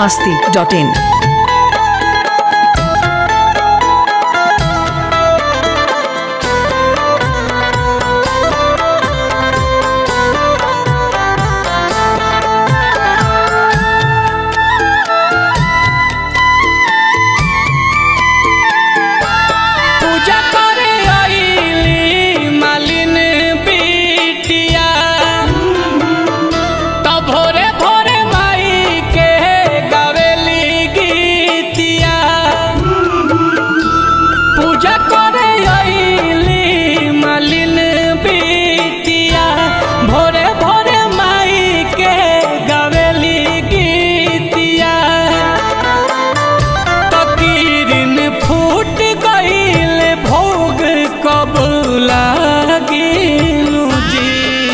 masti.in. पूजा करे आइली मालिन बिटिया त भोरे भोरे माई के गावेली गीतिया पूजा करे आइली मालिन बिटिया भोरे भोरे माई के गावेली गीतिया तकीरिन फूट गईल भोग कब लागिनु जी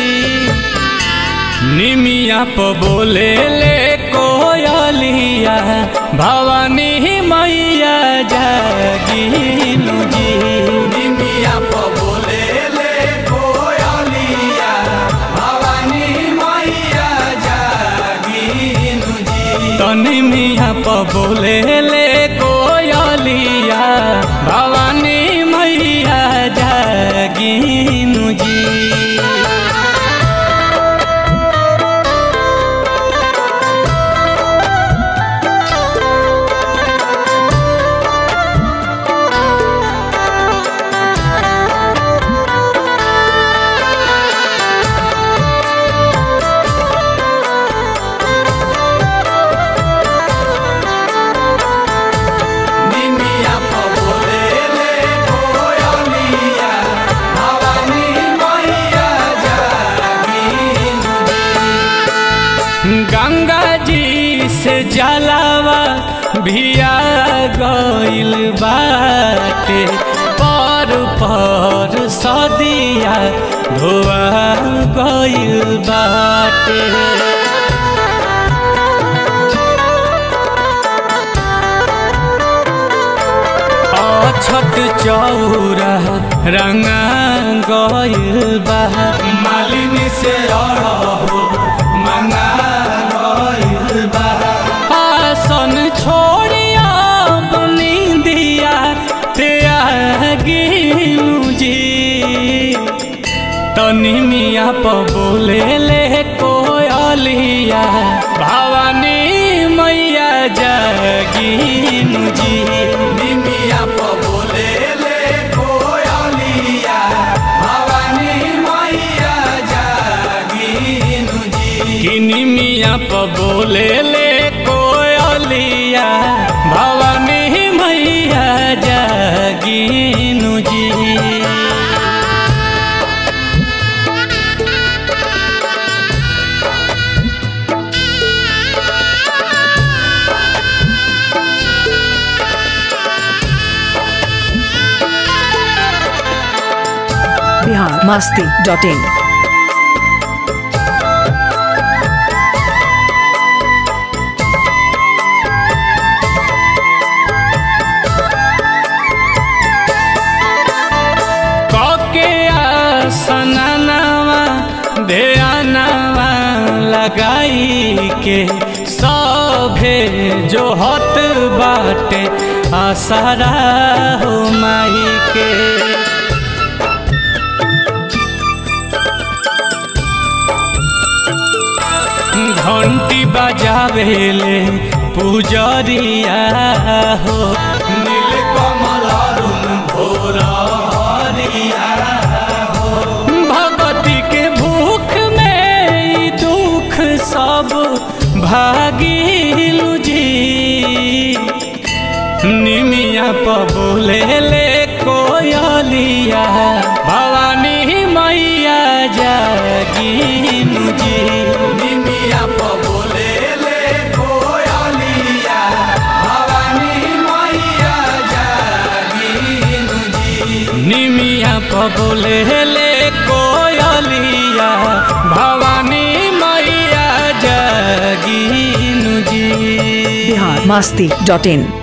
निमिया प बोले ले कोयलिया भवानी मैया जागिनु जी निमिया प बोले ले कोयलिया भवानी मैया जागिनु जी तनी मिया प बोले ले कोयलिया भवानी मैया जागिनु जी निमिया प बोले ले कोयलिया भवानी मैया जागिनु गंगा जी से जलावा भिया गइल बाटे पर पर सदिया धोआ गइल बाटे अछत चौरा रंगा गइल बा मालिनी से अड़हो मंगा गइल बा आसन छोड़िया बनी दिया त्यागिनु जी तनी मिया प बोले ले कोयलिया भवानी मैया जागिनु जी निमिया प बोले ले कोयलिया भवानी मैया जागिनु जी किनी मिया प बोले ले कोयलिया भवानी मैया जागिनु जी Bihar masti.in. कके आसनवा ध्यानवा लगाई के सभे जो हत बाटे आसरा हो माई के घंटी बजावेले पुजरिया हो नील कमल अरुण भोरिया भगवती के भूख में ई दुख सब भागिलु जी निमिया प बोले ले कोयलिया भवानी मैया जागिनु जी निमिया प बोले ले कोयलिया भवानी मैया जागिनु जी निमिया प बोले ले कोयलिया भवानी मैया जागिनु जी Bihar masti.in.